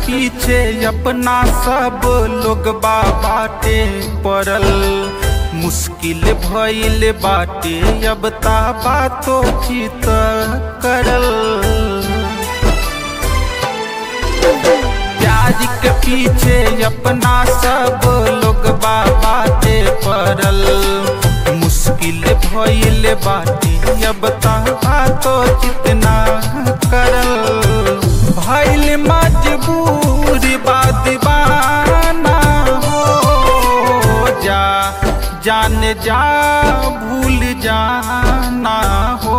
पीछे अपना सब लोग बाटे पड़ल मुश्किल भइल बाटे अब ता बातो चित करल प्याज के पीछे अपना सब लोग बाटे पड़ल मुश्किल भइल बाटे अब ता बातो चितना करल भइल मजबूर बा दीवाना हो जा जान जा भूल जाना हो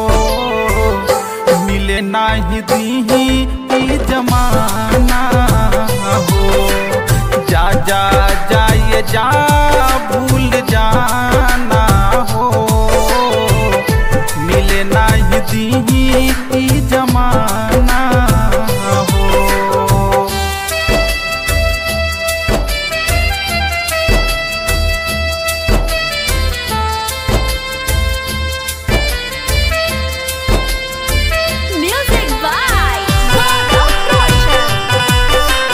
मिले नाही दीही ई जमाना हो जा जा जाए जा भूल जाना हो मिले नाही दीही ई जमाना हो Music by Gaurav Roshan.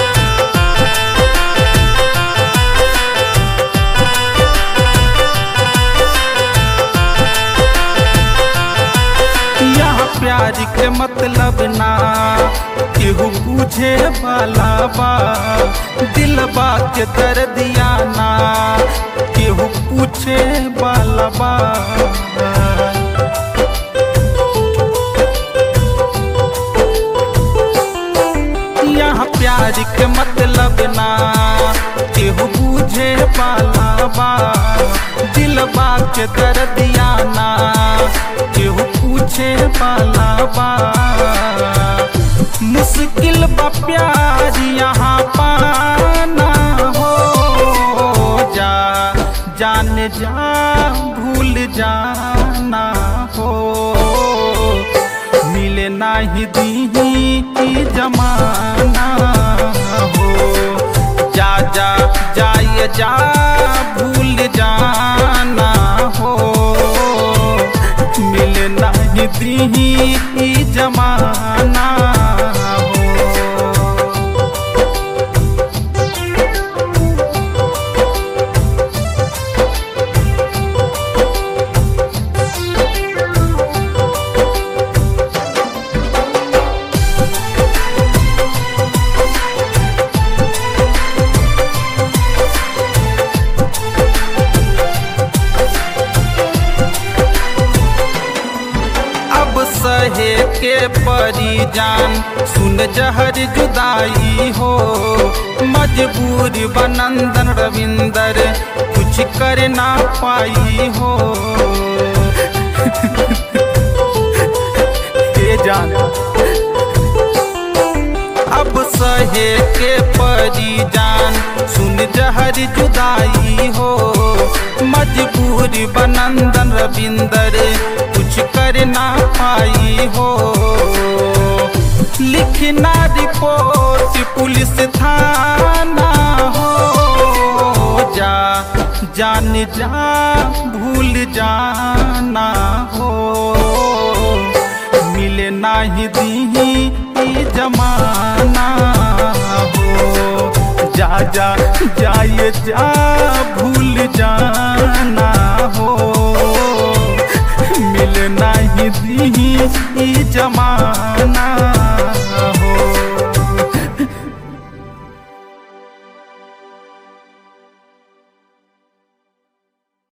यहाँ प्यार के मतलब ना केहू पूछे वाला बा दिलबा के दर्दिया ना केहू पूछे वाला बा यहाँ प्यार के मतलब ना केहू पूछे वाला बा दिलबा के दर्दिया ना केहू पूछे वाला बा मुश्किल बा प्यार यहाँ पाना हो जा जान जा भूल जाना हो मिले नाही दीही ई जमाना हो जा जा जाए जा भूल जाना हो मिले नाही दीही ई जमाना हो अब सहे के परी जान सुन जहर जुदाई हो मजबूर बनंदन रविंदर कुछ कर ना पाई हो के जान अब सहे के परी जान सुन जहर जुदाई हो मजबूर बनंदन रविंदर कुछ कर ना पाई हो लिखना रिपोर्ट पुलिस थाना हो जा जान जा भूल जाना हो मिले नाही दीही ई जमाना हो जा जा जाए जा भूल जाना हो मिले नाही दीही ई जमाना